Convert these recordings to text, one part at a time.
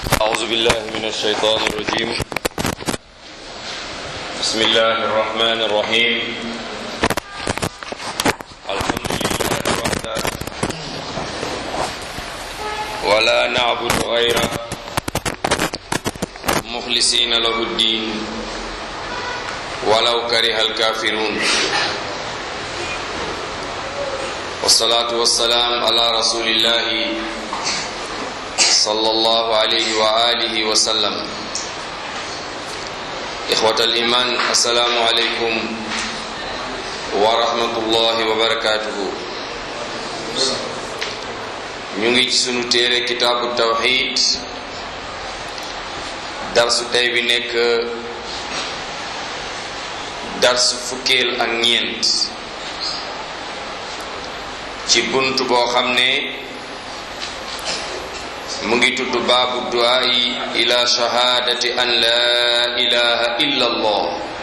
أعوذ بالله من الشيطان الرجيم بسم الله الرحمن الرحيم الحمد لله وحده ولا نعبد غيره مخلصين له الدين ولو كره الكافرون والصلاة والسلام على رسول الله صلى الله عليه وآله وسلم إخوة الإيمان السلام عليكم ورحمة الله وبركاته ñu ngi ci sunu téere kitaabu tawxid darsu tey bi nekk darsu fukkeel ak ñeent ci bunt boo xam ne mu ngi tudd baabu duaayi ila shahaadati an laa ilaha illa allah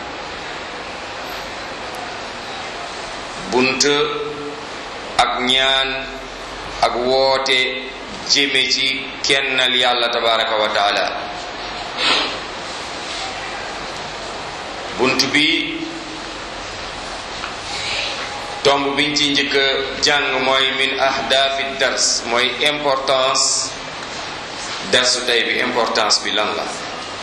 bunt ak ñaan ak woote jëme ci kennal yàlla tabaraka wa taala bunt bi tomb biñ ci njëkk a jàng mooy min ahdaafi dars mooy importance darsu tey bi importance bi lan la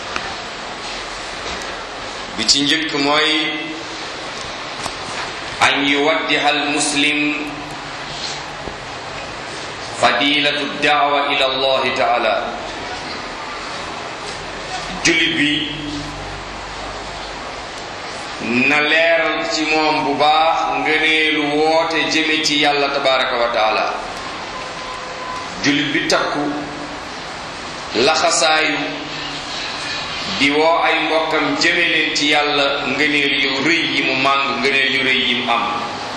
bi ci njëkk mooy an yuwaddiha al muslim fadilatu daawa ila allahi taala jullit bi na leeral ci moom bu baax ngëneelu woote jëme ci yàlla tabaraka wa taala jullit bi takku laxasaayu di woo ay mbokkam jëme leen ci yàlla ngëneel yu rëy yi mu màng ngëneel yu rëy yi mu am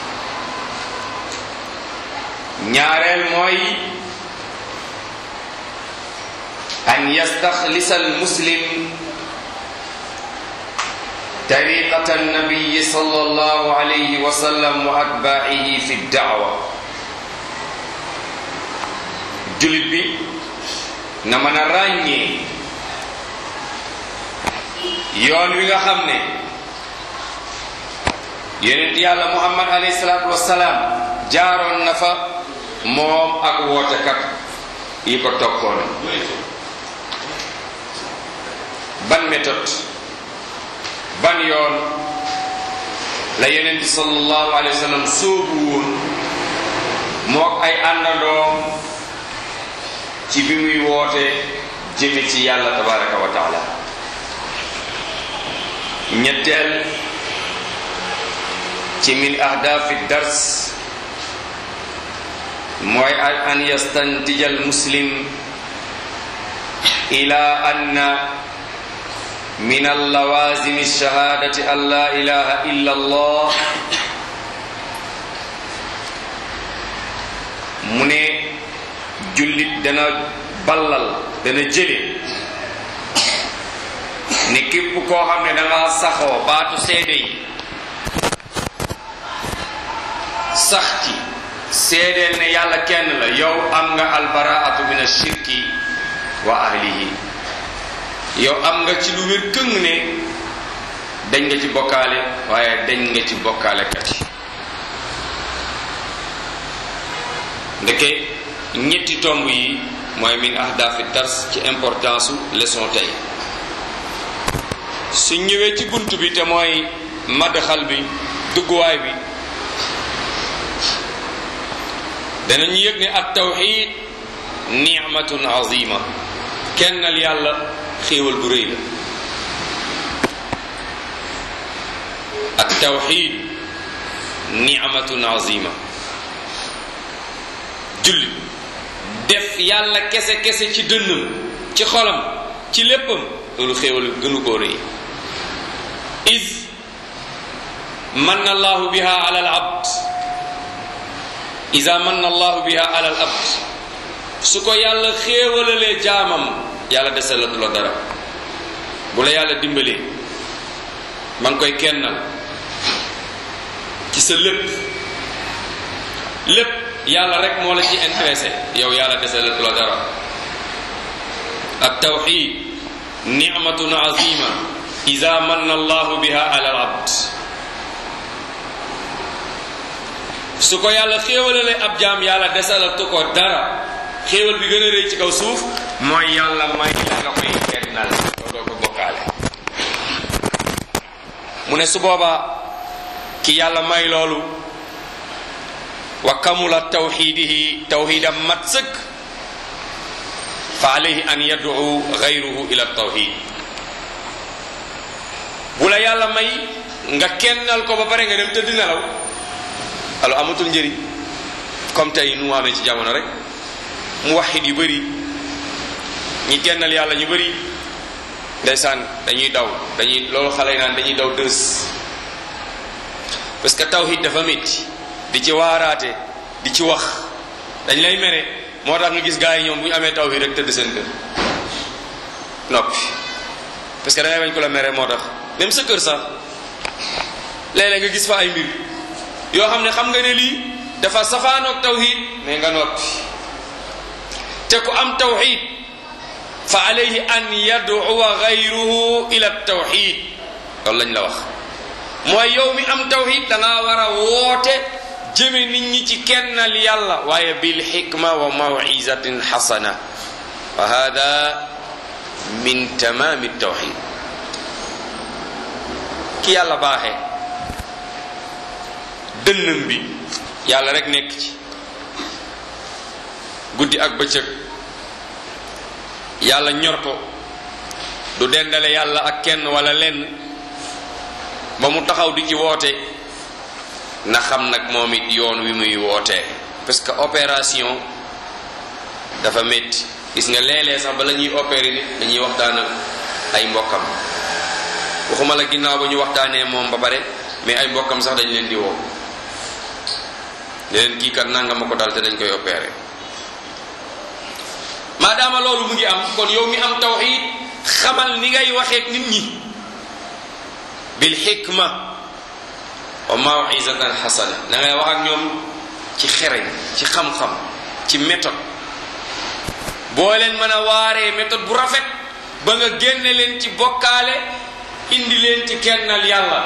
ñaareel mooy an yastaxlisa al muslim tariqata annabiyi sallallahu alayhi wa sallam wa atbaa'ihi fi daawa jullit bi na mën a ràññee yoon wi nga xam ne yonent yàlla muhammad alayhi salaatu wassalaam jaaroon na fa moom ak wootekat yi ko toppoon ban méthode ban yoon la yonent bi sallallahu alayhi wa sallam sóobu woon mook ay àndandoom ci bi muy woote jëme ci yàlla tabaraka wa taala ñetteel ci min ahdaafi dars mooy an yastantija al muslim ila anna min allawazim alshahadati an la ilaha illa allah mu ne jullit dana ballal dana jële ne képp koo xam ne danga saxoo baatu seede yi sax ci seedeel ne yàlla kenn la yow am nga albaraatu min ashirki wa ahlihi yow am nga ci lu wér këng ne dañ nga ci bokkaale waaye dañ nga ci bokkaalekat yi ndeke ñetti tomb yi mooy min ahdaafi dars ci importance su leçon tey su ñëwee ci bunt bi te mooy madxal bi dugguwaay bi danañu yëg ne at tawxid nicmatun azima kennal yàlla xéewal bu rëy la at tawxid nicmatun azima julli def yàlla kese kese ci dënnam ci xolam ci léppam loolu xéewal gënu koo rëy is manna allahu biha ala al abd isa manna allahu biha ala al abd su ko yàlla xéewalalee jaamam yàlla desalatu la dara bu la yàlla dimbalee ma ngi koy kennal ci sa lépp lépp yàlla rek moo la ci intéressé yow yàlla desalatu la dara التوحيد نعمة عظيمة إذا من الله بها على العبد su ko yàlla xéewalale ab jaam yàlla desalatu ko dara xéewal bi gën a rëy ci kaw suuf mooy yàlla may la nga koy kennal doo doo ko bokkaale mu ne su boobaa ki yàlla may loolu wa kamula tawxidihi tawxidam mat sëkk fa alayhi an yad'u gayruhu ila tawxid bu la yàlla may nga kennal ko ba pare nga dem tëdd nelaw alors amatul njëriñ comme tey nu mu amee ci jamono rek mu waxit yu bëri ñi kennal yàlla ñu bëri ndeysaan dañuy daw dañuy loolu xale yi naan dañuy daw dës parce que tawhid dafa métti di ci waaraate di ci wax dañ lay mere moo tax nga gis gars yi ñoom bu ñu amee tawhid rek tëdd seen kër noppi parce que da ngay bañ ko la mere moo tax même sa kër sax léeg-léeg nga gis fa ay mbir yoo xam ne xam nga ne lii dafa safaanoog tawhid mais nga noppi te ku am tawhid fa alayhi an yad'uwa gayruhu ila tawhid loolu lañ la wax mooy yow mi am tawhid da ngaa war a woote jëme nit ñi ci kennal yàlla waaye bil xikma wa mawizatin xasana wa hada min tamami tawhid ki yàlla baaxee dënnam bi yàlla rek nekk ci guddi ak bëccëg yàlla ñor ko du dendale yàlla ak kenn wala lenn ba mu taxaw di ci woote na xam nag moom it yoon wi muy wootee parce que opération dafa métti gis nga léeg-léeg sax bala ñuy opérer nit dañuy waxtaan ak ay mbokkam waxuma la ginnaaw ba ñu waxtaanee moom ba pare mais ay mbokkam sax dañ leen di woo leen kii kat nanga ma ko dal te dañ koy opérer maadaama loolu mu ngi am kon yow mi am tawxid xamal ni ngay waxeek nit ñi bil xikma wa mawizatan xasana da ngay wax ak ñoom ci xereñ ci xam-xam ci méthode boo leen mën a waaree méthode bu rafet ba nga génne leen ci bokkaale indi leen ci kennal yàlla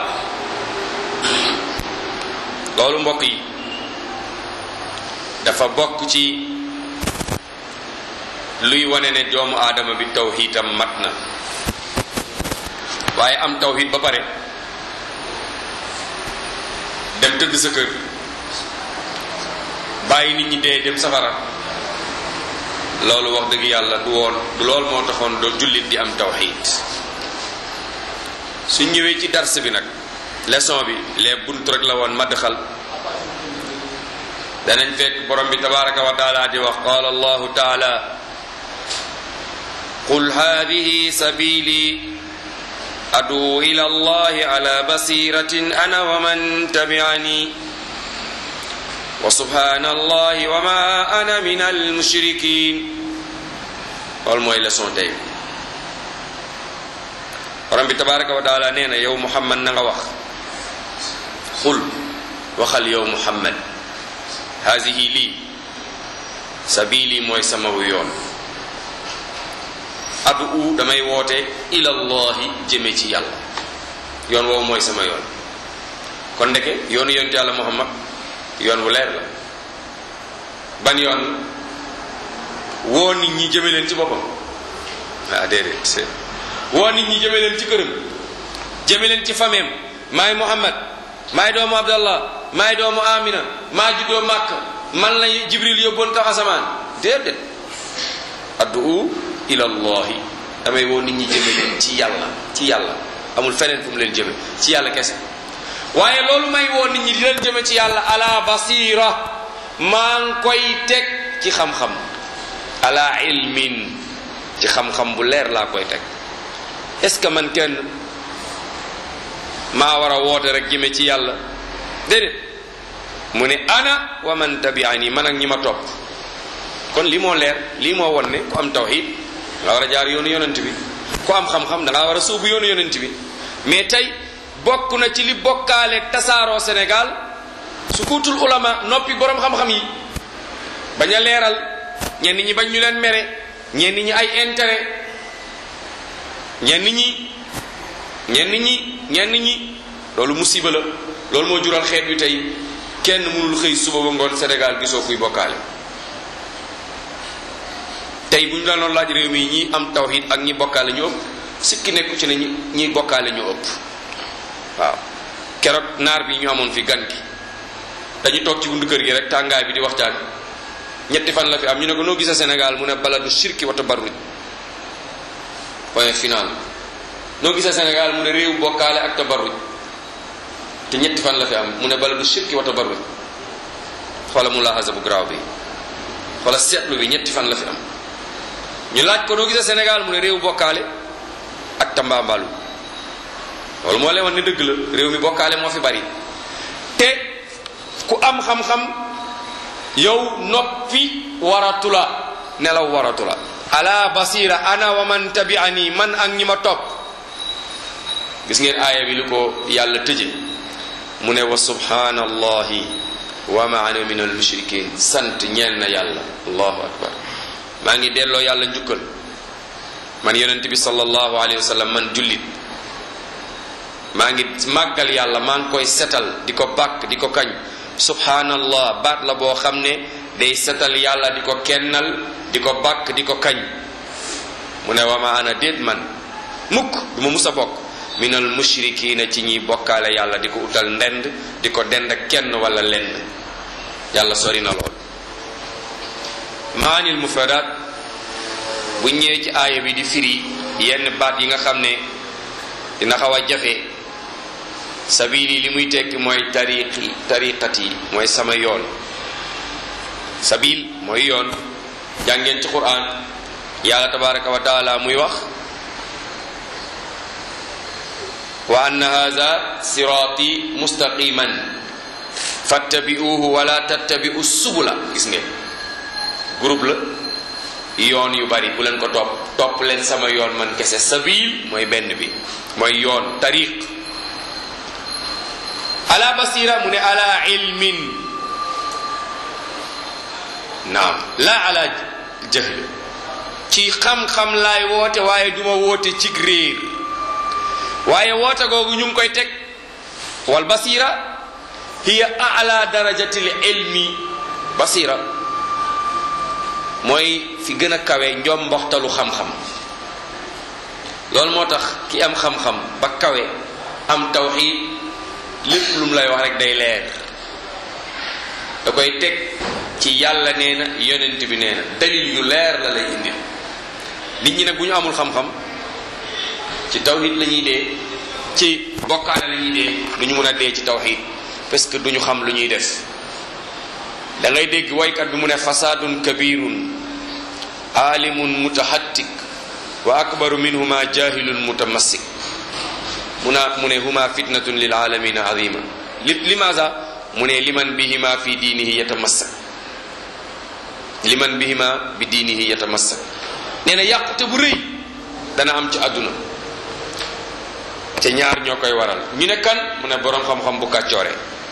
loolu mbokk yi dafa bokk ci luy wane ne doomu aadama bi tawxiidam mat na waaye am tawxiid ba pare dem tëdd sa kër bàyyi nit ñi dee dem safara loolu wax dëgg yàlla du woon du lool moo taxoon doo jullit di am tawxiid su ñëwee ci dars bi nag leçon bi les bunt rek la woon madxal danañ fekk borom bi tabaraka wa taala di wax qaala allahu taala qul hadihi sabili adu ila allahi ala basiratin ana wa man tabi'ani wa subhana allahi wa ma ana min almushrikin loolu mooy leçon tey borom bi tabaraka wa taala nee na yow muhammad na nga wax xul waxal yow muhammad haasihi lii sabili mooy sama yoon adu damay woote ilallahi jëme ci yàlla yoon woowu mooy sama yoon kon ndeke yoonu yonent yàlla muhammad yoon wu leer la ban yoon woo nit ñi jëme leen ci boppam ah déedéet woo nit ñi jëme leen ci këram jëme leen ci fameem maay muhammad maay doomu abdallah maay doomu amina maa juddoo màkk man la jibril yóbboon kaw asamaan déedéet addu ilallahi damay woo nit ñi jëme leen ci yàlla ci yàlla amul feneen fu mu leen jëme ci yàlla kese waaye loolu may woo nit ñi di leen jëme ci yàlla ala basira maa ngi koy teg ci xam-xam ala ilmin ci xam-xam bu leer laa koy teg est-ce que man kenn maa war a woote rek jëme ci yàlla déedéet mu ne ana wa man tabi'ani man ak ñi ma topp kon li moo leer lii moo won ne ku am tawxid nga war a jaar yoonu yonent bi ku am xam-xam da ngaa war a suubu yoonu yonent bi mais tey bokk na ci li bokkaale tasaaroo Sénégal sukuutul ulama noppi borom xam-xam yi bañ a leeral ñenn ñi bañ ñu leen mere ñenn ñi ay intérêt ñenn ñi ñenn ñi ñenn ñi loolu musiba la loolu moo jural xeet wi tey kenn mënul xëy suba ba ngoon Sénégal gisoo kuy bokkaale tey bu ñu la doon laaj réew mi ñi am tawhid ak ñi bokkaale ñu ëpp sikki nekku ci ne ñi ñi bokkaale ñu ëpp waaw keroog naar bi ñu amoon fi gan gi dañu toog ci buntu kër gi rek tàngaay bi di waxtaan ñetti fan la fi am ñu ne ko noo gisa Sénégal mu ne baladu shirki wa tabarruj point final noo gisa Sénégal mu ne réew bokkaale ak tabarruj te ñetti fan la fi am mu ne baladu shirki wa tabarruj xoola mu laxasa bu garaaw bi xoola seetlu bi ñetti fan la fi am ñu laaj ko noo gisa Sénégal mu ne réew bokkaale ak tambaambalu loolu moo leen wan ne dëgg la réew mi bokkaale moo fi bari te ku am xam-xam yow noppi waratula nelaw waratula ala basira ana wa man tabi'ani man ak ñi ma topp gis ngeen aaya bi lu ko yàlla tëje mu ne wa subhanallahi wa ma ana min al mushrikin sant ñeel na yàlla allahu akbar maa ngi delloo yàlla njukkal man yonent bi sallallahu alayhi wa sallam man jullit maa ngi màggal yàlla maa ngi koy setal di ko bàkk di ko kañ subhanallah baat la boo xam ne day setal yàlla di ko kennal di ko bàkk di ko kañ mu ne wa ma ana déet man mukk du ma mus a bokk minal mushrikiina ci ñiy bokkaale yàlla di ko utal ndend di ko dend ak kenn wala lenn yàlla sori na lool maanil mufradat bu ñëwee ci aaya bi di firi yenn baat yi nga xam ne dina xaw a jafe sabili li muy tekki mooy tariqi tariqat yi mooy sama yoon sabil mooy yoon jàngeen ci quran yàlla tabaraka wa taala muy wax wa anna hadha sirati mustaqiman fattabi'uhu wala tattabi'u subula gis ngeen groupe la yoon yu bari bu leen ko topp topp leen sama yoon man kese sabil mooy benn bi mooy yoon tariq ala basira mu ne ala ilmin naam la ala jahl ci xam-xam laay woote waaye duma woote ci réer waaye woote googu ñu ngi koy teg wal basira hiya ala darajatil ilmi basira mooy fi gën a kawe njomboxtalu xam-xam loolu moo tax ki am xam-xam ba kawe am tawxiid lépp lu mu lay wax rek day leer da koy teg ci yàlla nee na yonent bi nee na dalil yu leer la lay indil nit ñi nag bu ñu amul xam-xam ci tawxiid la ñuy dee ci bokkaale la ñuy dee du ñu mën a dee ci tawxiid parce que du ñu xam lu ñuy def da ngay dégg waykat bi mu ne fasaadun kabirun aalimun mutahattik wa akbaru minhuma jahilun mutamassik mu na mu ne huma fitnatun lil alamina azima li limaza mu ne liman bihima fi diinihi yatamassak liman bihima bi diinihi yatamassak nee na yàqute bu rëy dana am ci àdduna te ñaar ñoo koy waral ñu ne kan mu ne boroom xam-xam bu kàccoore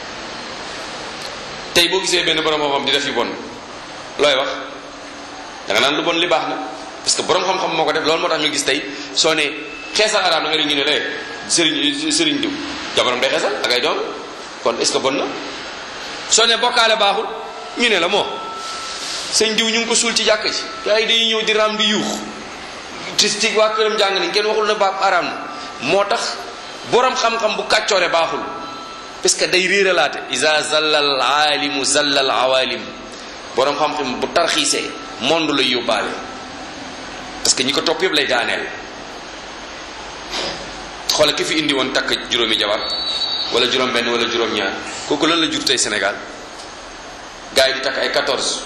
tey boo gisee benn borom xam-xam di def yu bon looy wax da nga naan lu bon li baax na parce que borom xam-xam moo ko def loolu moo tax ñu gis tey soo ne xeesal araam da nga ñu ne lee sëriñ sëriñ diw jabaram day xeesal ak ay doom kon est ce que bon na soo ne bokkaale baaxul ñu ne la moo sëñ diw ñu ngi ko suul ci jàkk ci gars yi dañuy ñëw di raam di yuux ci ci waa këram jàng nañ kenn waxul na baab araam na moo tax borom xam-xam bu kàccoore baaxul parce que day réeralaate isa zallal aalimu zallal awalim borom xam-xam bu tarxiisee monde lay yóbbaale parce que ñi ko topp yëpp lay daaneel xoola ki fi indi woon takk juróomi jabar wala juróom benn wala juróom ñaar kooku lan la jur tey Sénégal gars yi di takk ay 14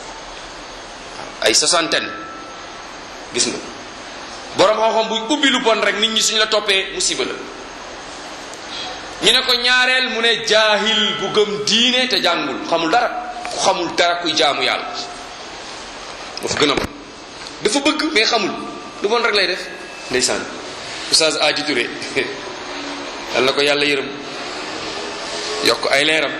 ay soixantaine gis nga borom xam-xam bu ubbi lu bon rek nit ñi suñ la toppee musiba la ñu ne ko ñaareel mu ne jaahil bu gëm diine te jàngul xamul dara ku xamul dara kuy jaamu yàlla dafa gën a bon dafa bëgg mais xamul lu bon rek lay def ndeysaan oustaz Aji Touré yal na ko yàlla yërëm yokk ay leeram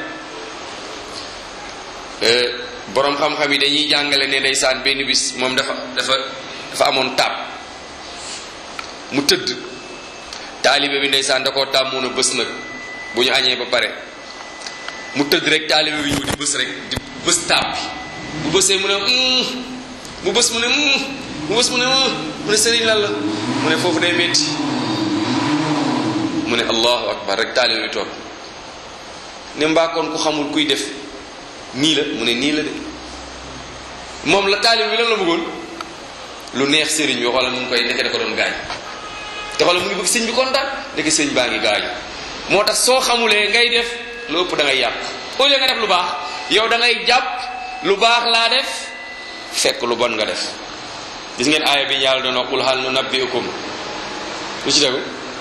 borom xam-xam yi dañuy jàngale ne ndeysaan benn bis moom dafa dafa dafa amoon taab mu tëdd taalibe bi ndeysaan da koo tàmmoon a bés nag bu ñu añee ba pare mu tëdd rek taalibe bi ñëw di bés rek di bés taab bi bu bësee mu ne mu bés mu ne mu bés mu ne mu ne sëriñ lan la mu ne foofu day metti mu ne allahu akbar rek taalibe bi toog ne mbaakoon ku xamul kuy def nii la mu ne nii la de moom la taalibe bi lan la bëggoon lu neex sëriñ bi xoolal mu ngi koy nekk da ko doon gaañ te xoolal mu ngi bëgg sëñ bi kontaan nekk sëñ baa ngi gaañu moo tax soo xamulee ngay def lu ëpp da ngay yàq au lieu nga def lu baax yow da ngay jàpp lu baax laa def fekk lu bon nga def gis ngeen aaya bi yàlla doon wax qul hal nunabbi'ukum lu ci tegu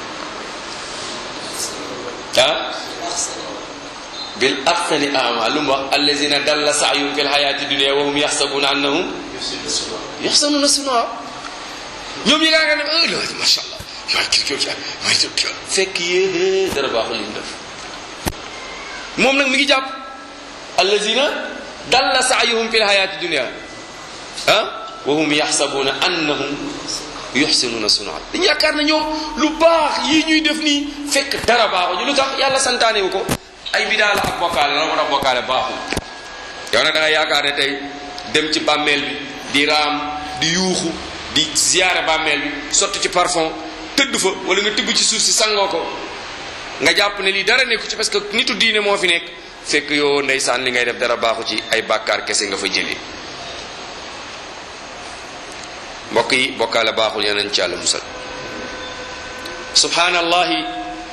ah bil axsani amal lu mu wax allazina dalla sa'yuhum fil hayati dunya wa hum yaxsabuna annahum yaxsanuna sun'a ñoom yi ngaa nga ne ah loolu macha allah maa kii kii kii maa ngi kii fekk yéexee dara baaxul li mu def moom nag mi ngi jàpp allazina dalla sa'yuhum fil hayati dunya ah wa hum yaxsabuna annahum yuxsinuna sun'a dañu yaakaar na ñoom lu baax yii ñuy def nii fekk dara baaxuñu lu tax yàlla santaane wu ko ay bidaa la ak bokkaale la moo tax bokkaale baaxul yow nag da nga yaakaar ne tey dem ci bàmmeel bi di raam di yuuxu di ziyaare bàmmeel bi sotti ci parfum tëdd fa wala nga tibb ci suuf si sangoo ko nga jàpp ne lii dara nekku ci parce que nitu diine moo fi nekk fekk yow ndeysaan li ngay def dara baaxu ci ay bàkkaar kese nga fa jëlee mbokk yi bokkaale baaxul yeneen ci yàlla musal subhanallahi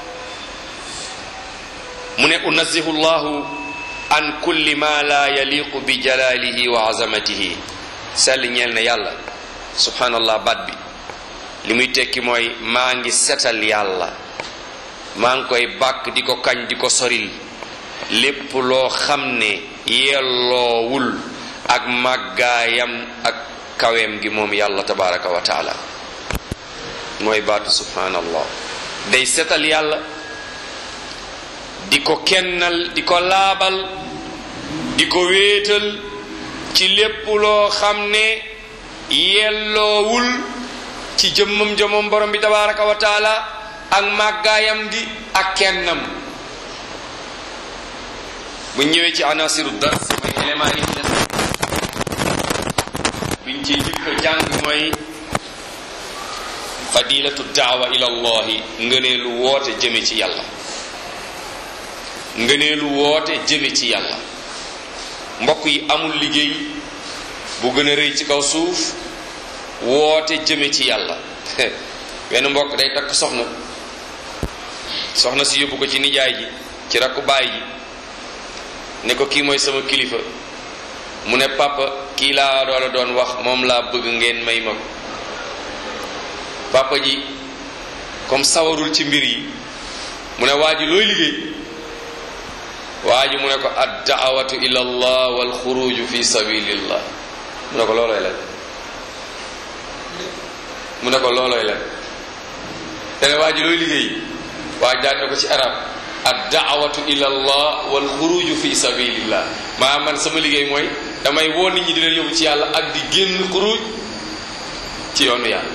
mu ne unazihu llahu an kulli ma la yaliqu bi jalalihi wa azamatihi sell ñeel na yàlla subhanallah baat bi li muy tekki mooy maa ngi setal yàlla maa ngi koy bàkk di ko kañ di ko soril lépp loo xam ne yelloowul ak màggaayam ak kaweem gi moom yàlla tabaraka wa taala mooy baatu subhanallah day setal yàlla di ko kennal di ko laabal di ko wéetal ci lépp loo xam ne yelloowul ci jëmmam jëmmam borom bi tabaraka wa taala ak màggaayam gi ak kennam bu ñëwee ci anasiru dars mooy élément yi des biñ ci jëkk jàng mooy fadilatu daawa ila allahi ngëneelu woote jëme ci yàlla ngëneelu woote jëme ci yàlla mbokk yi amul liggéey bu gën a rëy ci kaw suuf woote jëme ci yàlla benn mbokk day takk soxna soxna si yóbbu ko ci nijaay ji ci rakku baay ji ne ko kii mooy sama kilifa mu ne papa kii laa doola doon wax moom laa bëgg ngeen may ma ko papa ji comme sawarul ci mbir yi mu ne waa ji looy liggéey waa ji mu ne ko ad daawatu ila allah wal xuruju fi sabilillah mu ne ko loolooy lan mu ne ko loolooy lan te ne waa ji looy liggéey waa ji daan ne ko ci arab ad daawatu ila allah wal xuruju fi sabilillah maa man sama liggéey mooy damay woo nit ñi di leen yóbbu ci yàlla ak di génn xuruj ci yoonu yàlla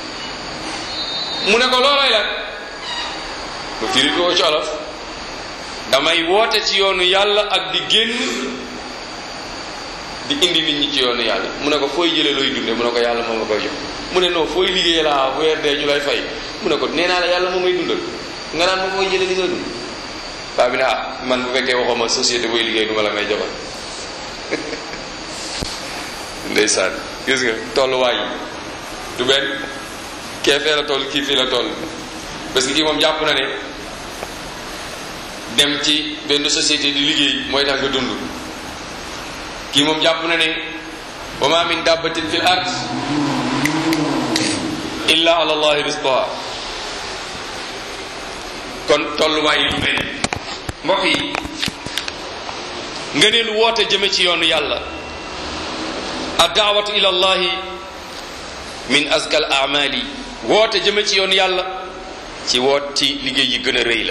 mu ne ko loolooy lan mu firi ko ci olof damay woote ci yoonu yàlla ak di génn di indi nit ñi ci yoonu yàlla mu ne ko fooy jëlee looy dunde mu ne ko yàlla moom la koy jox mu ne non fooy liggéey laa weer dee ñu lay fay mu ne ko nee naa la yàlla moom may dundal nga naan ma fooy jëlee li nga dund baa bi ne ah man bu fekkee waxuma société booy liggéey du ma la may joxal ndeysaan gis nga tolluwaay yi du benn kee fee la toll kii fii la toll parce que kii moom jàpp na ne dem ci benn société di liggéey mooy tax nga dund kii moom jàpp na ne wa ma min dabbatin fil ard illa ala allahi rizqaha kon tolluwaay yi du benn mbokk yi nga ne lu woote jëme ci yoonu yàlla addaawatu ila allahi min azkal amali woote jëme ci yoonu yàlla ci woot ci liggéey yi gën a rëy la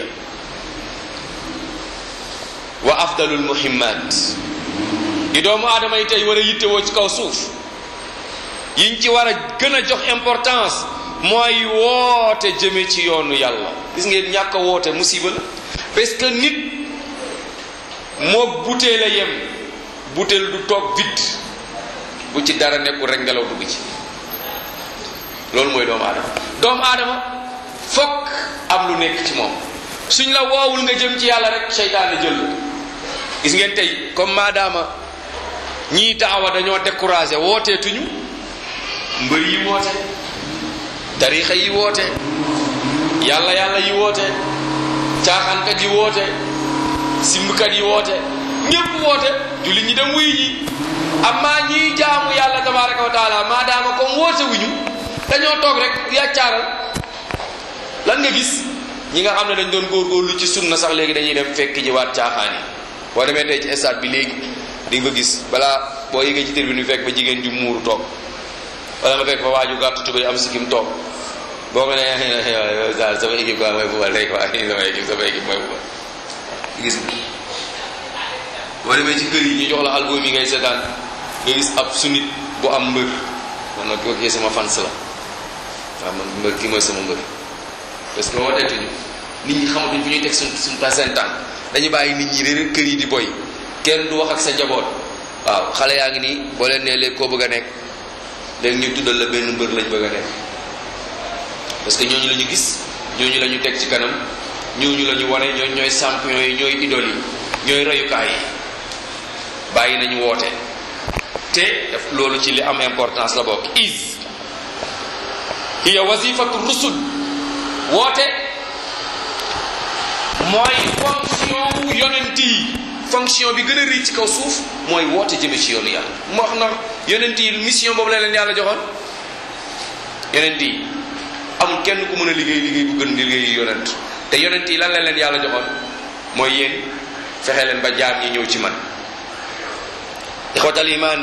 wa afdalul muhimmat yi doomu aadama yi tey war a yittewoo ci kaw suuf yiñ ci war a gën a jox importance mooy woote jëme ci yoonu yàlla gis ngeen ñàkk a woote musiba la parce que nit moo butéel a yem butéel du toog vide bu ci dara nekkul rek ngelaw dugg ci loolu mooy doomu aadama doomu aadama fokk am lu nekk ci moom suñ la woowul nga jëm ci yàlla rek seytaane jël la gis ngeen tey comme maadaama ñii daawa dañoo découragé wooteetuñu mbër yi woote tarixa yi woote yàlla yàlla yi woote caaxaankat yi woote simbkat yi woote ñépp woote julli ñi dem wuy ji amma ñiy jaamu yàlla tabaraka wa taala maadaama comme woote wuñu dañoo toog rek yàccaaral lan nga gis ñi nga xam ne dañ doon góorgóorlu ci sunna sax léegi dañuy dem fekk ji waat caaxaan yi boo demee tey ci stade bi léegi di nga ko gis balaa boo yëgee ci tribune bi fekk ba jigéen ju muuru toog wala nga fekk fa waaju gàtt tubéy am sikkim toog boo ko nee daal sama équipe quoi mooy fubal day quoi sama équipe sama équipe mooy fubal gis nga boo demee ci kër yi ñu jox la album yi ngay seetaan nga gis ab sunit bu am mbër man nag kii sama fans la waaw man mbër kii mooy sama mbër parce que wooteetuñu nit ñi xamatuñ fu ñuy teg suñ suñ seen tànk dañu bàyyi nit ñi réer kër yi di boy kenn du wax ak sa jaboot waaw xale yaa ngi nii boo leen nee léegi koo bëgg a nekk léegi ñu tuddal la benn mbër lañ bëgg a nekk parce que ñooñu la ñu gis ñooñu la ñu teg ci kanam ñooñu la ñu wane ñooñu ñooy champion yi ñooy idole yi ñooy royukaay yi bàyyi nañu woote te def loolu ci li am importance la bokk is hiya wazifatu rusul woote mooy fonction wu yonent yi fonction bi gën a rëy ci kaw suuf mooy woote jëme ci yoonu yàlla mu wax na yonent yi mission boobu la leen yàlla joxoon yonent yi amul kenn ku mën a liggéey liggéey bu gën liggéey yonent te yonent yi lan la leen yàlla joxoon mooy yéen fexe leen ba jaam ñi ñëw ci man ixwatal iman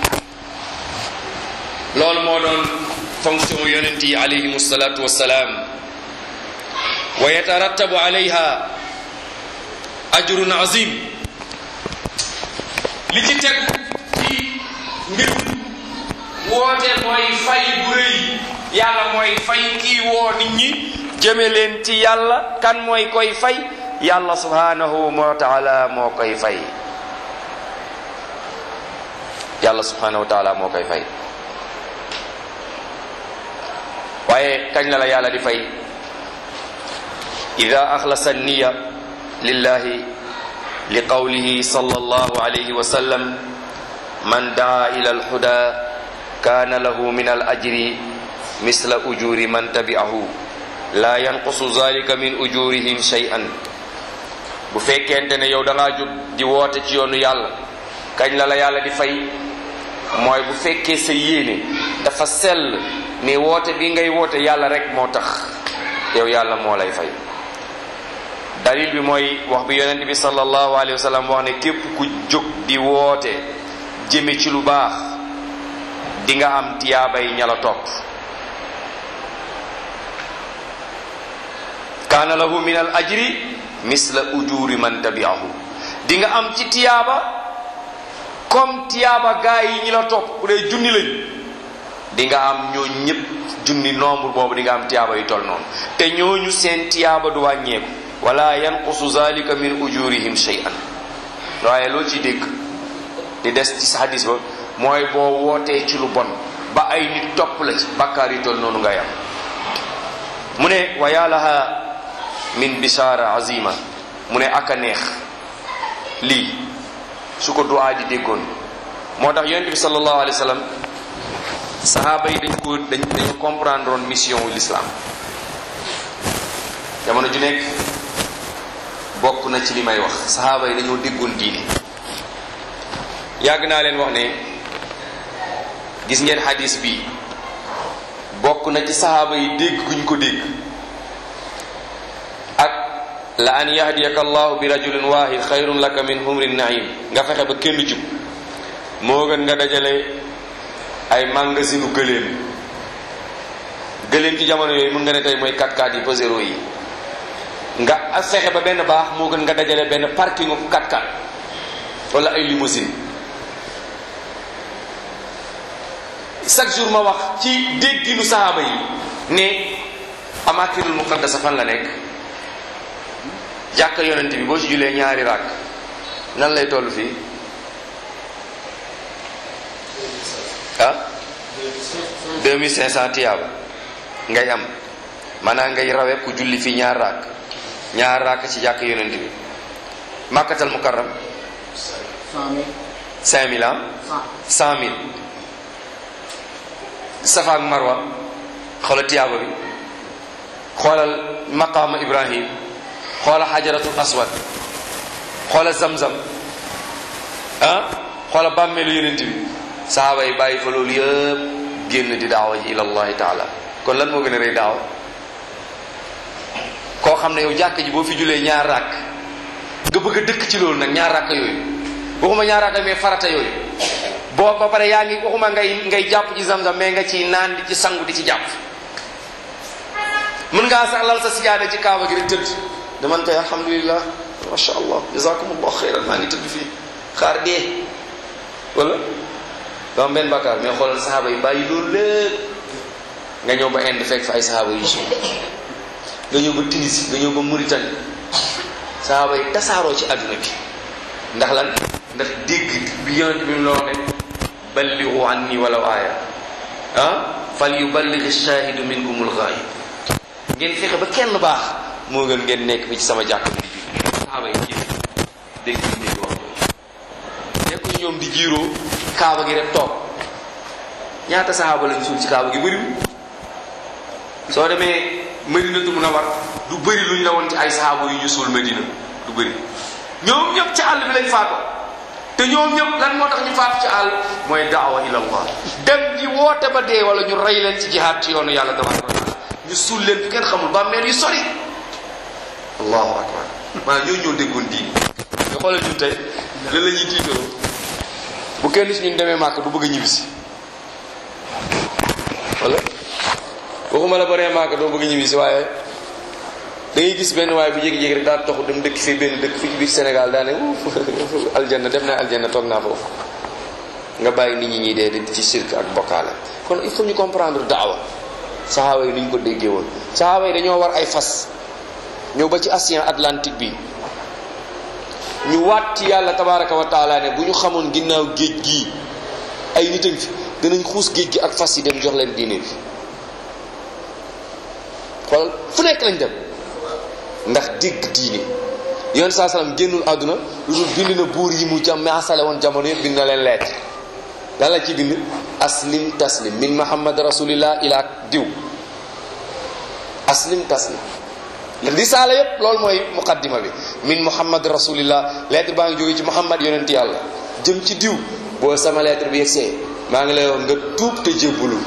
loolu moo doon fonction yonent yi alayhim salatu wassalaam wa yatarattabu alayha ajrun azim li ci teg ci mbir woote mooy fay bu rëy yàlla mooy fay kii woo nit ñi jëme leen ci yàlla kan mooy koy fay yàlla subhanahu wa taala moo koy fay yàlla subhanahu wa taala moo koy fay waaye kañ la la yàlla di fay ida axlasa niya lillahi li qawlihi sallallahu alayhi wa sallam man daa ila alhuda kaana lahu min al ajri misla ujuri man tabi'ahu la yanqusu zalika min ujurihim shay'an bu fekkente ne yow da ngaa jóg di woote ci yoonu yàlla kañ la la yàlla di fay mooy bu fekkee sa yéene dafa sell ne woote bi ngay woote yàlla rek moo tax yow yàlla moo lay fay dalil bi mooy wax bi yonent bi sallallahu alayhi wa sallam wax ne képp ku jóg di woote jëme ci lu baax di nga am tiyaabay ña la topp kaana lahu min al ajri misla ujuri man tabi'ahu di nga am ci tiyaaba comme tiyaaba gaa yi ñi la topp bu dee junni lañ di nga am ñoo ñëpp junni nombre boobu di nga am tiyaaba yu toll noonu te ñooñu seen tiyaaba du wàññeeku wala yanqusu zalika min ujurihim shay'an waaye loo ci dégg di des ci sa hadis ba mooy boo wootee ci lu bon ba ay nit topp la ci bàkkaar yi toll noonu ngay am mu ne wa yaalaha min bishaara azima mu ne ak a neex lii su ko duwaa ji déggoon moo tax yonent bi sallallahu alayhi wa sallam sahaaba yi dañ ko dañ dañu comprendre woon mission wu l'islam jamono ju nekk bokk na ci li may wax sahaaba yi dañoo déggoon diine yàgg naa leen wax ne gis ngeen hadis bi bokk na ci sahaaba yi dégg guñ ko dégg ak la an yahdiyaka allahu bi rajulin wahid xayrun laka min humrin naim nga fexe ba kenn jub moo gën nga dajale ay magasinu gëléem gëléem ci jamono yooyu mën nga ne tey mooy 4x4 yi pesero yi nga fexe ba benn baax moo gën nga dajale benn parking of 4x4 wala ay limousine chaque jour ma wax ci dégginu sahaaba yi ne amakinul muqaddasa fan la nekk jàkka yonent bi boo ci julee ñaari ràkk nan lay toll fii ah 2500 tiyaaba ngay am maanaam ngay rawe ku julli fii ñaar ràkk ñaar ràkk ci jàkka yonent bi màkkatal mukarram 5000 ah 100000 safa ak marwa xoolal tiyaaba bi xoolal maqaama ibrahim xoolal xajaratul aswad xoolal zamzam ah xoolal bàmmeelu yonent bi sahaaba yi bàyyi fa loolu yëpp génn di daawa ji ila allahi taala kon lan moo gën a rëy daawa koo xam ne yow jàkk ji boo fi julee ñaar ràkk nga bëgg a dëkk ci loolu nag ñaar ràkk yooyu waxuma ñaar ràkk mais farata yooyu boo ba pare yaa ngi waxuma ngay ngay jàpp ci zamzam mais nga ci naan di ci sangu di ci jàpp mën ngaa sax lal sa sijaada ci kaaba gi rek tëdd daman tey alhamdulilah macha allah jazakumullah xeyran maa ngi tëdd fii xaar dee wala doo am benn bakkaar mais xoolal saxaaba yi bàyyi loolu lépp nga ñëw ba Inde fekk fa ay saxaaba yu si nga ñëw ba Tunisie nga ñëw ba Mauritanie saxaaba yi tasaaroo ci àdduna bi ndax lan ndax dégg bi yonent bi mu la wax ne balligu anni walaw aaya ah fal yuballigh ash-shahidu minkumul ghaib ngeen fexe ba kenn baax moo gën ngeen nekk fi ci sama jàkk bi di julli saxaaba yi génn dégg dégg wax nekkuñu ñoom di jiiroo kaaba gi rek toog ñaata saxaaba lañ suul ci kaaba gi bëriwul soo demee Madinatu Munawwar du bëri luñ la woon ci ay saxaaba yu ñu suul Madina du bëri ñoom ñëpp ci àll bi lañ faatoo te ñoom ñëpp lan moo tax ñu faatu ci àll mooy daawa ila allah dem ji woote ba dee wala ñu rey leen ci jihaad ci yoonu yàlla tabaraka wa taala ñu suul leen fi kenn xamul bàmmeel yu sori allahu akbar maanaam ñoo ñoo déggoon diin nga xoolal ñun tey lan la ñuy tiitaroo bu kenn ci ñun demee màkk du bëgg a ñibbisi wala waxuma la baree màkk doo bëgg a ñibbisi waaye da ngay gis benn waaye bu jékki-jékki rek daal toxu dem dëkk fii benn dëkk fii ci biir Sénégal daa ne aljanna dem naa aljanna toog naa foofu nga bàyyi nit ñi ñuy dee di ci sirk ak bokkaale kon il faut ñu comprendre daawa saxaaba yi ni ñu ko déggee woon saxaaba yi dañoo war ay fas ñëw ba ci océan Atlantique bi ñu waat ci yàlla tabaraka wa taala ne bu ñu xamoon ginnaaw géej gii ay nit fi danañ xuus géej gi ak fas yi dem jox leen diine bi xoolal fu nekk lañ dem ndax dégg diine yoon saa salaam génnul àdduna lu dul bind na buur yi mu jam maasale woon jamono yëpp bind na leen lettre lan la ci bind aslim taslim min muhammad rasulillah ila diw aslim taslim risaala yépp loolu mooy muqaddima bi min muhammad rasulillah lettre baa ngi jóge ci muhammad yonent yàlla jëm ci diw boo sama lettre bi yegsee maa ngi lay wax nga tuub te jébbulu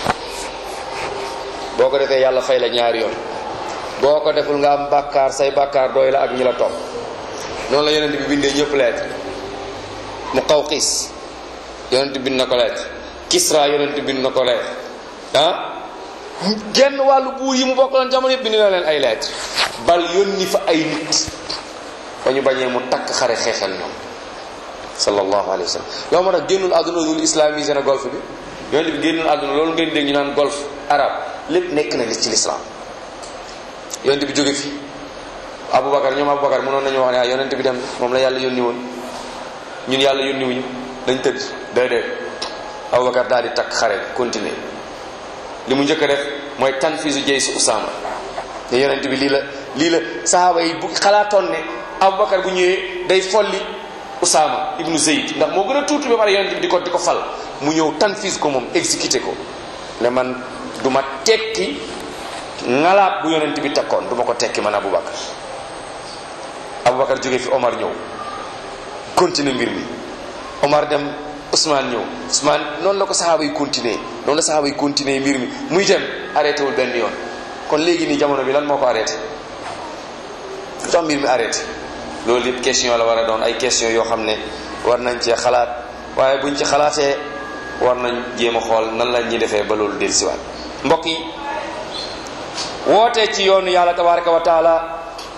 boo ko defee yàlla fay la ñaari yoon boo ko deful nga am bàkkaar say bàkkaar dooy la ak ñi la topp noonu la yonent bi bindee ñëpp lettre mu xaw xiis yonent bind na ko lettre kisra yonent bind na ko lettre ah genn wàllu buur yi mu bokkaloon jamono yëpp bind na leen ay lettre bal yónni fa ay nit ba ñu bañee mu takk xare xeexal ñoom sallallahu alayhi wa sallam loolu moo tax génnul àdduna dul islamisé na golf bi yonent bi génnul àdduna loolu ngeen dégg ñu naan golf arab lépp nekk na li ci l'islam yonent bi jóge fi aboubacar ñoom aboubacar mënoon nañu wax ne ah yonent bi dem moom la yàlla yónni woon ñun yàlla yónni wuñu dañ tëdd déedéet aboubacar daal di takk xare continuer li mu njëkk a def mooy tanfisu jey su usama te yonent bi lii la lii la sahaaba yi bu xalaatoon ne aboubacar bu ñëwee day folli usama ibnu zeyd ndax moo gën a tuuti ba pare yonent bi di ko di ko fal mu ñëw tanfis ko moom exécuté ko ne man du ma tekki ngalaat bu yonent bi takkoon du ma ko tekki man aboubacar aboubacar jóge fi omar ñëw continuer mbir mi omar dem Ousmane ñëw Ousmane noonu la ko saxaaba yi continuer noonu la saxaaba yi continuer mbir mi muy dem arrêté wul benn yoon kon léegi nii jamono bi lan moo ko arrêté lu tax mbir mi arrêté loolu yëpp question la war a doon ay question yoo xam ne war nañ cee xalaat waaye buñ ci xalaatee war nañ jéem a xool nan la ñuy defee ba loolu dellusiwaat mbokk yi wootee ci yoonu yàlla tabaraka wa taala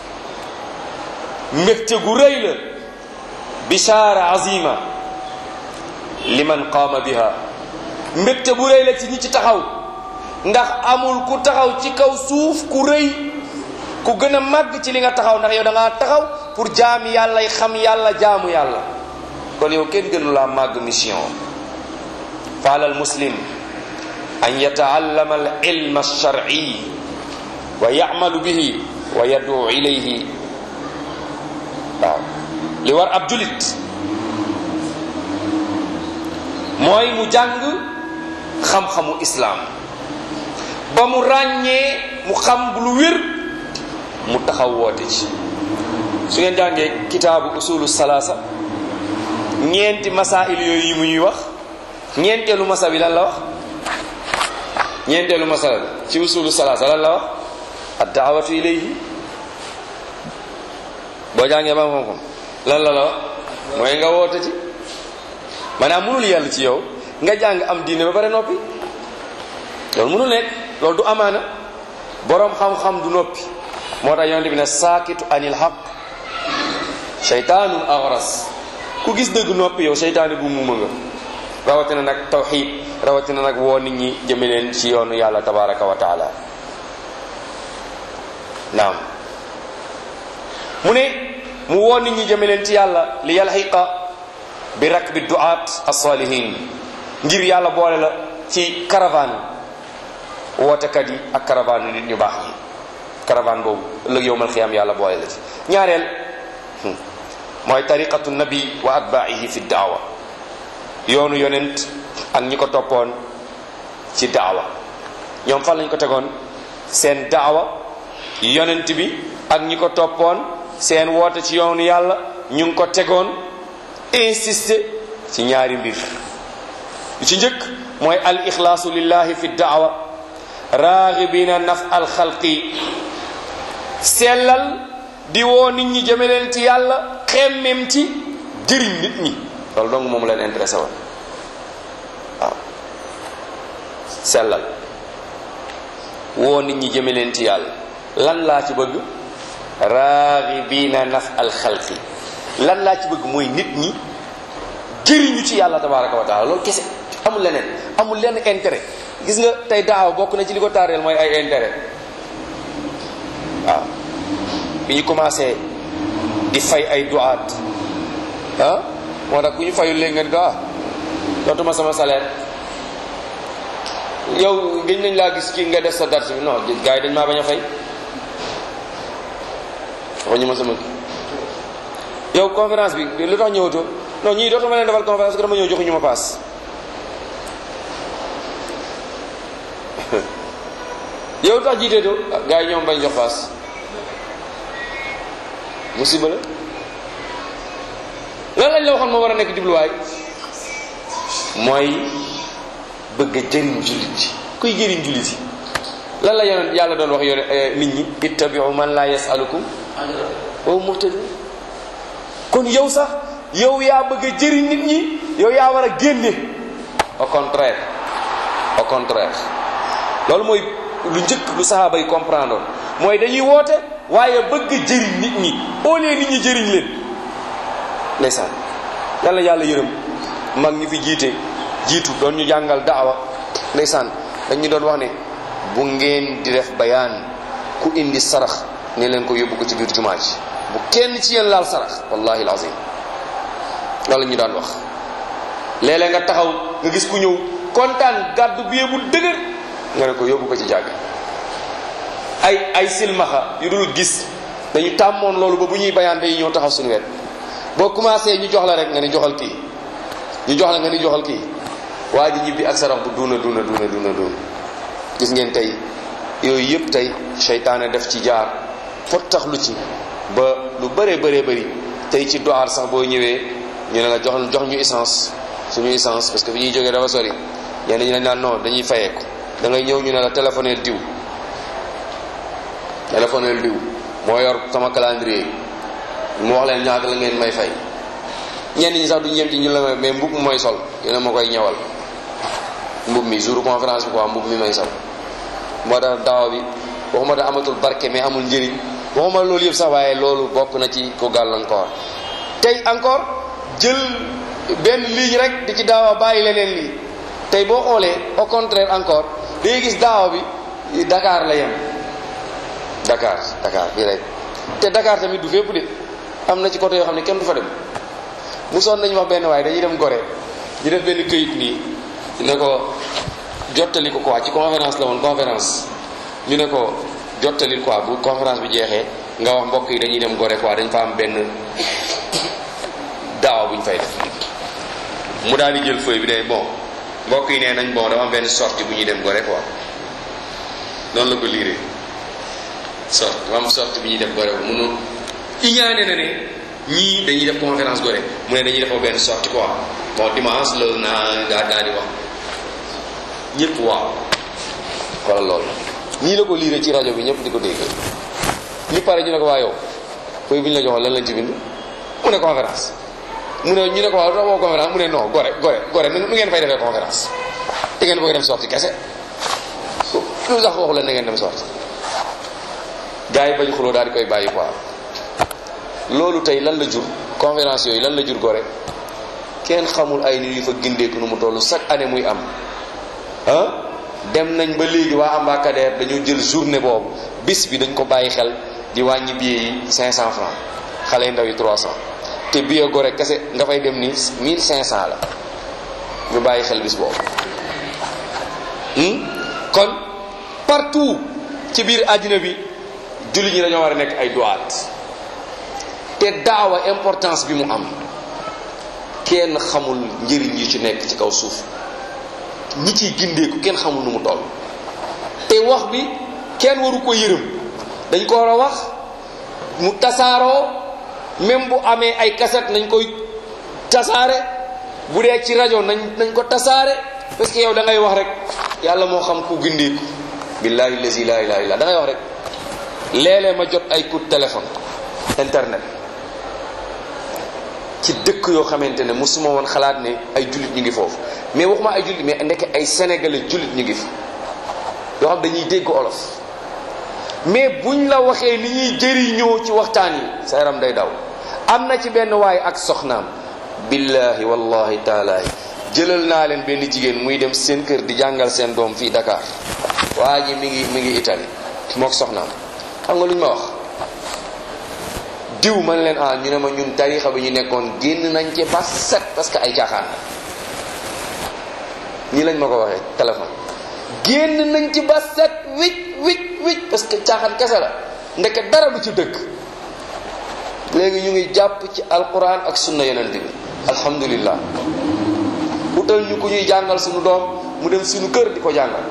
mbégte gu rëy la bishaara azima liman qaama biha mbégte bu rëy la ci ñi ci taxaw ndax amul ku taxaw ci kaw suuf ku rëy ku gën a màgg ci li nga taxaw ndax yow da ngaa taxaw pour jaami yàlla yi xam yàlla jaamu yàlla kon yow kenn gënu laa màgg mission faala al muslim an yataallama al ilma alshar'i wa yamalu bihi wa yad'u ilayhi waaw li war ab julit mooy mu jàng xam-xamu islaam ba mu ràññee mu xam lu wér mu taxaw woote ci su ngeen jàngee kitaabu usulu salaasa ñeenti masail yooyu yi mu ñuy wax ñeenteelu masa bi lan la wax ñeenteelu masa bi ci usulu salaasa lan la wax ad daawatu ilayhi boo jàngee ba xam-xam lan la la wax mooy nga woote ci maanaam mënul yàlla ci yow nga jàng am diine ba pare noppi loolu mënul nekk loolu du amaana boroom xam-xam du noppi moo tax yonente bi ne saakitu anil xaq seytaanun agras ku gis dëgg noppi yow seytaane bu muuma nga rawatina nag tawxid rawatina nag woo nit ñi jëme leen ci yoonu yàlla tabaraka wa taala naam mu ne mu woo nit ñi jëme leen ci yàlla li yalxiqa bi rakbi duaat as-salihin ngir yàlla boole la ci caravane wootekat yi ak caravane nit ñu baax yi caravane boobu ëllëg yowmal xiyaam yàlla boole la ci ñaareel mooy tariqatu nabi wa atbaihi fi daawa yoonu yonent ak ñi ko toppoon ci daawa ñoom fan lañ ko tegoon seen daawa yonent bi ak ñi ko toppoon seen woote ci yoonu yàlla ñu ngi ko tegoon insister ci ñaari mbir lu ci njëkk mooy al ixlaasu lillahi fi daawa raagibina naf al xalqi sellal di woo nit ñi jëme leen ci yàlla xemmem ci jëriñ nit ñi loolu dong moom leen intéressé woon waaw sellal woo nit ñi jëme leen ci yàlla lan laa ci bëgg raagibina naf al xalqi lan laa ci bëgg mooy nit ñi jëriñu ci yàlla tabaraka wa taala loolu kese amul leneen amul lenn intérêt gis nga tey daaw bokk na ci li ko taareel mooy ay intérêt waaw bi ñu commencé di fay ay duwaat ah moo tax ku ñu fayul léegi nga ni ah dootuma sama salaire yow gëj nañ laa gis kii nga def sa dars bi non gars yi dañ maa bañ a fay waxuñu ma sama yow conférence bi lu tax ñëwatoo non ñii dootuma leen defal conférence que dama ñëw joxuñu ma paas yow lu tax jiiteetoo gars yi ñoom bañ jox paas musiba la lan lañ la waxoon moo war a nekk jubluwaay mooy bëgg a jëriñ jullit yi kuy jëriñ jullit yi lan la yonent yàlla doon wax yone nit ñi ittabiu man la yasalukum wa muhtadun kon yow sax yow yaa bëgg a jëriñ nit ñi yow yaa war a génne au contraire au contraire loolu mooy lu njëkk lu sahaaba yi comprendre mooy dañuy woote waaye bëgg jëriñ nit ñi au lieu nit ñi jëriñ leen ndeysaan yàlla yàlla yërëm mag ñi fi jiite jiitu doon ñu jàngal daawa ndeysaan dañ ñu doon wax ne bu ngeen di def bayaan ku indi sarax ne leen ko yóbbu ko ci biir jumaa ji bu kenn ci yéen laal sarax wallahi alazim loolu la ñu daan wax léeg-léeg nga taxaw nga gis ku ñëw kontaan gàddu bi bu dëgër nga ne ko yóbbu ko ci jàgg ay ay silmaxa yu dul gis dañu tàmmoon loolu ba bu ñuy bayaan day ñëw taxaw suñu wet boo commencé ñu jox la rek nga ni joxal kii ñu jox la nga ni joxal kii waa ji ñibbi ak sarax bu duuna duuna duuna duuna duuna gis ngeen tey yooyu yëpp tey seytaane def ci jaar fot tax lu ci ba lu bëree bëree bëri tey ci doar sax boo ñëwee ñu ne la jox jox ñu essence suñu essence parce que fi ñuy jógee dafa sori ñenn ñi dañ naan non dañuy fayeeku da ngay ñëw ñu ne la téléphoneel diw téléphoneel diw moo yor sama calendrier mu wax leen ñaata la ngeen may fay ñenn ñi sax du ñem ci ñu la may mais mbub mooy sol yéen a ma koy ñëwal mbub mi jour conférence bi quoi mbub mi may sol moo tax daaw bi waxuma da amatul barke mais amul njëriñ waxuma loolu yëpp sax waaye loolu bokk na ci ko gàllankoor tey encore jël benn ligne rek di ci daawa bàyyi leneen lii tey boo xoolee au contraire encore day gis daawa bi Dakar la yem Dakar Dakar bii rek te Dakar tamit du fépp de am na ci côté yoo xam ne kenn du fa dem mu sonn nañu wax benn waaye dañuy dem Gorée ñu def benn këyit nii ne ko jottali ko quoi ci conférence la woon conférence ñu ne ko jottali quoi bu conférence bi jeexee nga wax mbokk yi dañuy dem Gorée quoi dañ fa am benn daawa bu ñu fay def mu daal di jël feuille bi ne bon mbokk yi nee nañ bon dama am benn sortie bu ñuy dem Gorée quoi noonu la ko liiree sortie dama am sortie bu ñuy dem Gorée ko mënu iñaane na ne ñii dañuy def conférence Gorée mu ne dañuy defoo benn sortie quoi bon dimanche loolu naa daa daa di wax ñëpp waaw xoolal loolu nii la ko liiree ci rajo bi ñëpp di ko dégg ñu pare ñu ne ko waa yow fooy bu ñu la joxoon lan lañ ci bind mu ne conférence mu ne ñu ne ko waaw doo conférence mu ne non gore gore gore nu ngeen fay defee conférence te ngeen bëgg dem sorti kese lu sax waxu leen na ngeen dem sorti gars yi bañ xuloo daal di koy bàyyi quoi loolu tey lan la jur conférence yooyu lan la jur gore kenn xamul ay nit yu fa gindeeku nu mu toll chaque année muy am ah dem nañ ba léegi waa ambacadère dañoo jël journée boobu bis bi dañ ko bàyyi xel di wàññi billet yi 500 francs xale yu ndaw yi 300 te billet gore kese nga fay dem ni 1500 la ñu bàyyi xel bis boobu kon partout ci biir àddina bi jullit ñi dañoo war a nekk ay duwaat te daawa importance bi mu am kenn xamul njëriñ yi ci nekk ci kaw suuf ñi ciy gindeeku kenn xamul nu mu toll te wax bi kenn waru ko yërëm dañ ko war a wax mu tasaaroo même bu amee ay kaset nañ koy tasaare bu dee ci rajo nañ nañ ko tasaare parce que yow da ngay wax rek yàlla moo xam ku gindeeku billahi lazi la ilaha illa da ngay wax rek léeg-léeg ma jot ay coup de téléphone internet ci dëkk yoo xamante ne mosuma woon xalaat ne ay jullit ñu ngi foofu mais waxuma ay jullit mais ndeke ay sénégalais jullit ñu ngi fi yoo xam dañuy dégg olof mais buñ la waxee ni ñuy jëriñoo ci waxtaan yi sa yaram day daw am na ci benn waay ak soxnaam billahi wallahi taalaay jëlal naa leen benn jigéen muy dem seen kër di jàngal seen doom fii Dakar waa ji mi ngi mi ngi Italie mook soxnaam xam nga lu ñu ma wax diw man leen ah ñu ne ma ñun tarixa bi ñu nekkoon génn nañ ci ba set parce que ay caaxaan la ñii lañ ma ko waxee téléphone génn nañ ci ba set wicc wicc wicc parce que caaxaan kese la ndeke dara du ci dëkk léegi ñu ngi jàpp ci alquran ak sunna yonent bi alhamdulillah utal ñu ku ñuy jàngal suñu doom mu dem suñu kër di ko jàngal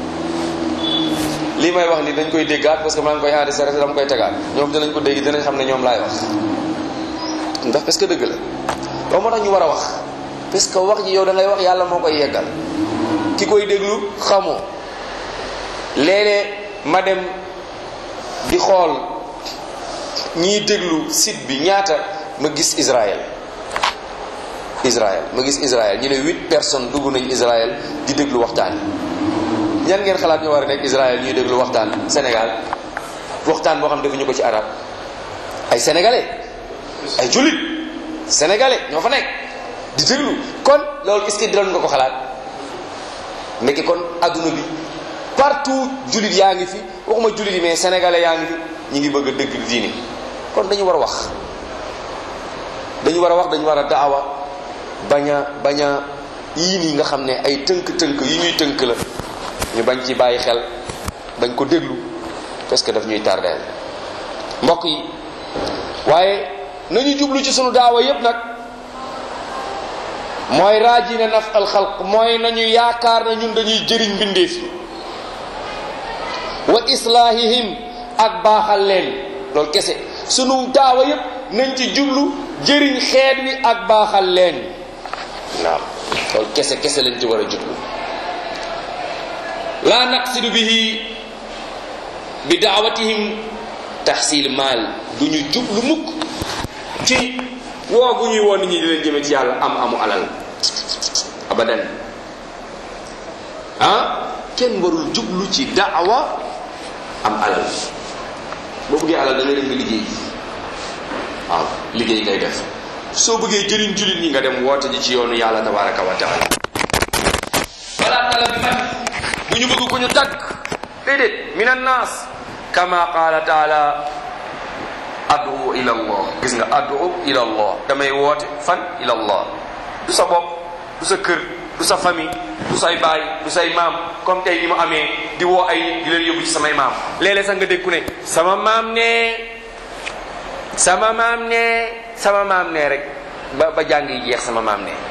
lii may wax ni dañ koy déggaat parce que maa ngi koy enregistré dama koy tegaat ñoom dinañ ko dégg dinañ xam ne ñoom laay wax ndax parce que dëgg la loolu moo tax ñu war a wax parce que wax ji yow da ngay wax yàlla moo koy yeggal ki koy déglu xamoo léeg-léeg ma dem di xool ñiy déglu site bi ñaata ma gis Israël Israël ma gis Israël ñu ne huit personnes dugg nañ Israël di déglu waxtaan yi ñan ngeen xalaat ñu war a nekk Israël ñuy déglu waxtaan Sénégal waxtaan boo xam defuñu ko ci arab ay sénégalais ay jullit sénégalais ñoo fa nekk di déglu kon loolu est-ce que diloon nga ko xalaat ndekki kon adduna bi partout jullit yaa ngi fi waxuma jullit yi mais sénégalais yaa ngi fi ñu ngi bëgg a dëgg diini kon dañu war a wax dañu war a wax dañu war a daawa bañ a bañ a yii nii nga xam ne ay tënk-tënk yi ñuy tënk la ñu bañ ci bàyyi xel bañ ko déglu parce que daf ñuy tardeel mbokk yi waaye nañu jublu ci sunu daawa yépp nag mooy raajina naf al xalq mooy nañu yaakaar na ñun dañuy jëriñ mbindeef yi wa islaahihim ak baaxal leen loolu kese sunu daawa yépp nañ ci jublu jëriñ xeet wi ak baaxal leen naam loolu kese kese lañ ci war a jublu laa naqsidu bihi bi daawatihim taxsil maal du ñu jublu mukk ci woo gu ñuy woon nit ñi di leen jëme ci yàlla am amu alal abadan ah kenn warul jublu ci daawa am alal boo bëggee alal da ngay dem nga liggéey waaw liggéey ngay def soo bëggee jëriñ jullit ñi nga dem woote ji ci yoonu yàlla tabaraka wa taala wala tala bi man bu ñu bëgg ku ñu tagg déedéet min annaas kama qaala taala adu ila allah gis nga adu ila allah damay woote fan ila allah du sa bopp du sa kër du sa famille du say baay du say maam comme tey ni mu amee di woo ay di leen yóbbu ci samay maam léeg-léeg sax nga dégg ku ne sama maam ne sama maam ne sama maam ne rek ba ba jàng yi jeex sama maam ne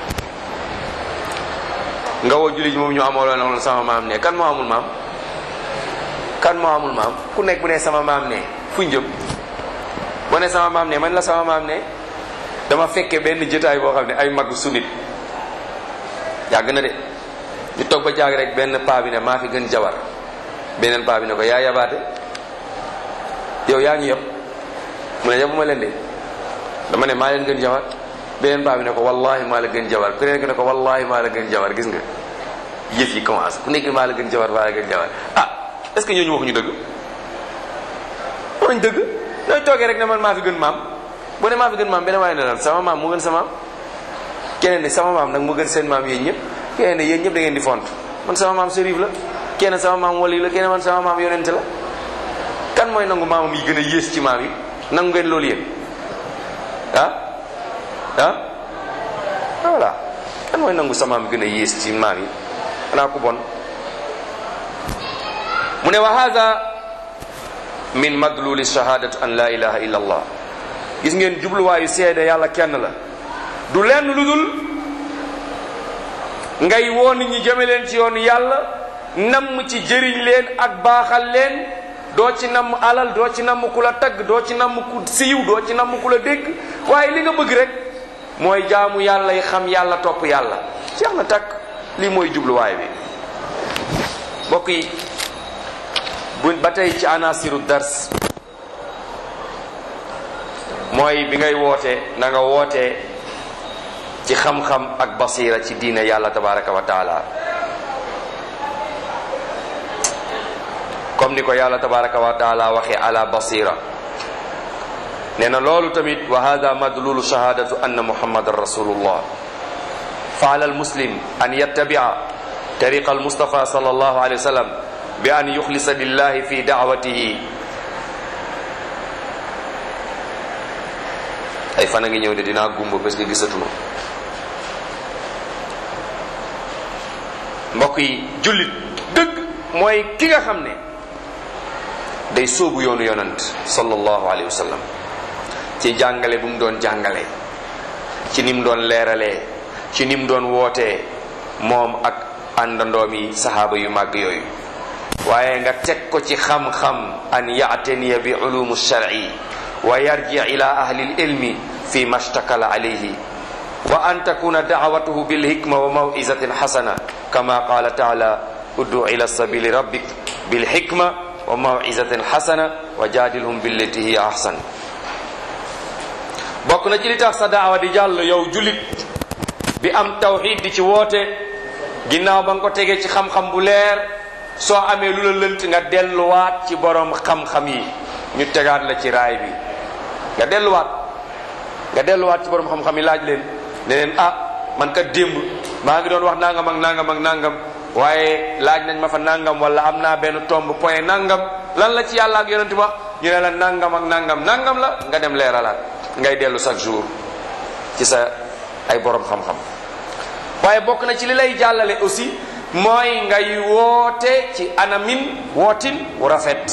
nga woo jullit moom ñu amoo loolu sama maam ne kan moo amul maam kan moo amul maam ku nekk bu ne sama maam ne fu ñu jëm boo ne sama maam ne man la sama maam ne dama fekke benn jotaay boo xam ne ay mag sunit yàgg na de ñu toog ba jaag rek benn paa bi ne maa fi gën jabar beneen paa bi ne ko yaa yabaate yow yaa ngi yëpp mu ne yabuma leen de dama ne maa leen gën jabar beneen paa bi ne ko wallahi maa la gën jabar ku nekk ne ko wallahi maa la gën jabar gis nga yëf yi commencé ku nekk maa la gën jabar maa la gën jabar ah est ce que ñooñu waxuñu dëgg waxuñu dëgg ñooy toogee rek ne man maa fi gën maam bu ne maa fi gën maam beneen waaye ne lan sama maam mu gën sa maam keneen ne sama maam nag mu gën seen maam yéen ñëpp keneen ne yéen ñëpp da ngeen di font man sama maam sérif la keneen sama maam wali la keneen man sama maam yonent la kan mooy nangu maamam yi gën a yées ci maam yi nangu ngeen loolu yéen ah ah voilà kan mooy nangu sa maam gën a yées ci maam yi xanaa ku bon mu ne wa hada min madluli shahadatu an la ilaha illa allah gis ngeen jubluwaayu seede yàlla kenn la du lenn lu dul ngay woo nit ñi jëme leen ci yoonu yàlla namm ci jëriñ leen ak baaxal leen doo ci namm alal doo ci namm ku la tagg doo ci namm ku siiw doo ci namm ku la dégg waaye li nga bëgg rek mooy jaamu yàlla yi xam yàlla topp yàlla jeex na takk lii mooy jubluwaay bi mbokk yi bu ba tey ci anasiru dars mooy bi ngay woote na nga woote ci xam-xam ak basira ci diine yàlla tabaraka wa taala comme ni ko yàlla tabaraka wa taala waxee ala basira nee na loolu tamit wa hada madlulu shahadatu anna muhammadan rasulullah fa ala almuslim an yattabia tariqa almustafa sallallahu alayhi wa sallam bi an yuxlisa lillahi fi da'watihi ay fan a ngi ñëw de dinaa gumba parce que gisatuma mbokk yi jullit dëgg mooy ki nga xam ne day sóobu yoonu yonant sallallahu alayhi wa sallam ci jàngale bu mu doon jàngale ci ni mu doon leeralee ci ni mu doon wootee moom ak àndandoom yi sahaaba yu màgg yooyu waaye nga teg ko ci xam-xam an yaataniya bi ulumu shar'i wa yarji ila ahli ilmi fi ma shtakala alayhi wa an takuna da'watuhu bil hikma wa maw'izatin hasana kama qala ta'ala ud'u ila sabili rabbik bil hikma wa maw'izatin hasana wa jadilhum billati hiya ahsan bokk na ci li tax sa daawa di jàll yow julit bi am tawxid di ci woote ginnaaw ba nga ko tegee ci xam-xam bu leer soo amee lu la lënt nga delluwaat ci borom xam-xam yi ñu tegaat la ci raay bi nga delluwaat nga delluwaat ci borom xam-xam yi laaj leen ne leen ah man kat démb maa ngi doon wax nangam ak nangam ak nangam waaye laaj nañ ma fa nangam wala am naa benn tomb point nangam lan la ci yàlla ak yonent wax ñu ne la nangam ak nangam nangam la nga dem leeralaat ngay dellu chaque jour ci sa ay borom xam-xam waaye bokk na ci li lay jàllale aussi mooy ngay woote ci anamin wootin wu rafet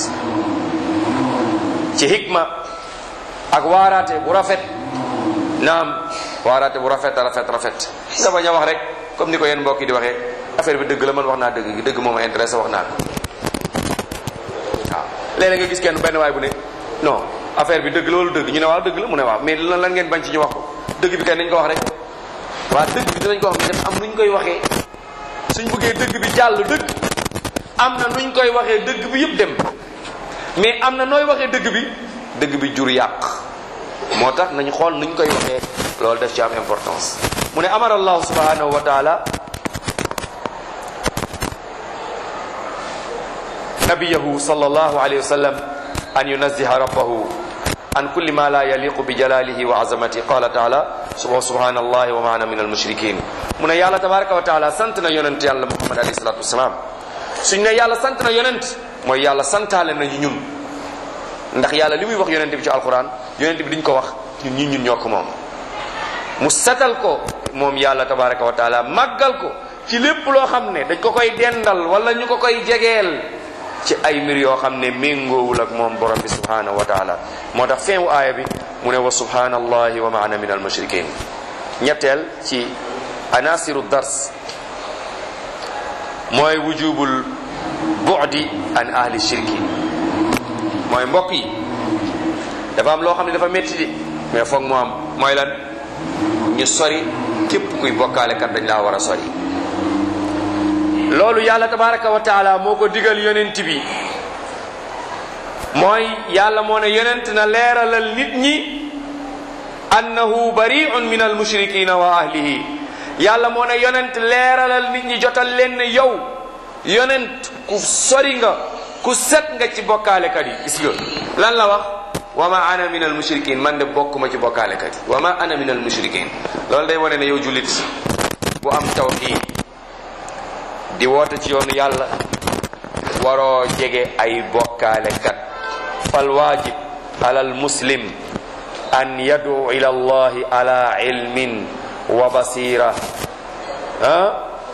ci hikma ak waaraate bu rafet naam waaraate bu rafet rafet rafet nga bañ a wax rek comme ni ko yéen mbokk yi di waxee affaire bi dëgg la man wax naa dëgg gi dëgg moo ma intéressé wax naa ko waaw léeg-léeg nga gis kenn benn waay bu ne non affaire bi dëgg loolu dëgg ñu ne waaw dëgg la mu ne waaw mais lan lan ngeen bañ ci ñu wax ko dëgg bi kay nañ ko wax rek waaw dëgg bi dinañ ko wax mais am nuñ koy waxee suñ bëggee dëgg bi jàll dëgg am na nuñ koy waxee dëgg bi yëpp dem mais am na nooy waxee dëgg bi dëgg bi jur yàq moo tax nañu xool nuñ koy waxee loolu def ci am importance mu ne amara allahu subhanahu wa taala nabiyahu sallallahu alayhi wa sallam an yunazziha rabbahu an kulli ma la yaliqu bi jalalihi wa azamati qala taala subhanallahi wa ma ana min almushrikin mu ne yàlla tabaraka wa taala sant na yonent yàlla muhammad alayhi salatu wasalaam suñ ne yàlla sant na yonent mooy yàlla santaale nañu ñun ndax yàlla li muy wax yonent bi ci alquran yonent bi diñ ko wax ñun ñi ñun ñoo ko moom mu setal ko moom yàlla tabaraka wa taala màggal ko ci lépp loo xam ne dañ ko koy dendal wala ñu ko koy jegeel ci ay mbir yoo xam ne méngoowul ak moom borom bi subhanahu wa taala moo tax fin wu aaya bi mu ne wa subhanallahi wa ma ana min al mushrikin ñetteel ci anasiru dars mooy wujubul bu'di an ahli shirki mooy mbokk yi dafa am loo xam ne dafa métti di mais foog mu am mooy lan ñu sori képp kuy bokkaale kat dañ laa war a sori loolu yàlla tabaraka wa taala moo ko digal yonent bi mooy yàlla moo ne yonent na leeralal nit ñi annahu bari'un min al mushrikina wa ahlihi yàlla moo ne yonent leeralal nit ñi jotal leen ne yow yonent ku sori nga ku set nga ci bokkaalekat yi gis nga lan la wax wa ma ana min al mushrikin man de bokkuma ci bokkaalekat yi wa ma ana min al mushrikin loolu day wane ne yow jullit bu am tawxiid di woote ci yoonu yàlla waroo jege ay bokkaalekat fal waajib ala al muslim an yadu ila allahi ala ilmin wa basira ah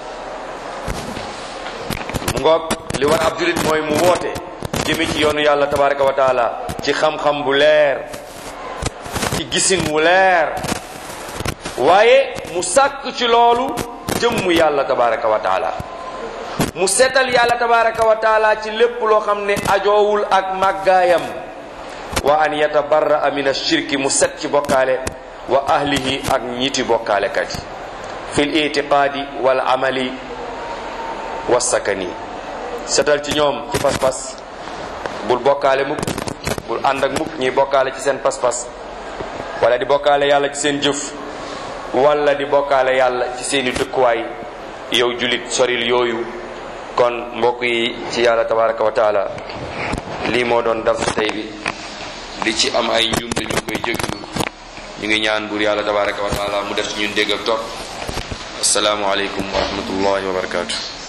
mu ngoog li war ab julit mooy mu woote jëme ci yoonu yàlla tabaraka wa taala ci xam-xam bu leer ci gisin wu leer waaye mu sàkk ci loolu jëmm yàlla tabaraka wa taala mu setal yàlla tabaraka wa taala ci lépp loo xam ne ajoowul ak màggaayam wa an yatabarra min ashirki mu set ci bokkaale wa ahlihi ak ñiti bokkaalekat yi fil itiqaadi wal amali wa sakani setal ci ñoom ci pas-pas bul bokkaale mukk bul ànd ak mukk ñuy bokkaale ci seen pas-pas wala di bokkaale yàlla ci seen jëf wala di bokkaale yàlla ci seeni dëkkuwaay yow julit soril yooyu kon mbokk yi ci yàlla tabaraka wa taala lii moo doon dars tey bi li ci am ay njuumte ñu koy jéglu ñu ngi ñaan buur yàlla tabaraka wa taala mu def ci ñun dégg ak topp asalaamu aleykum wa rahmatullahi wa barakatuh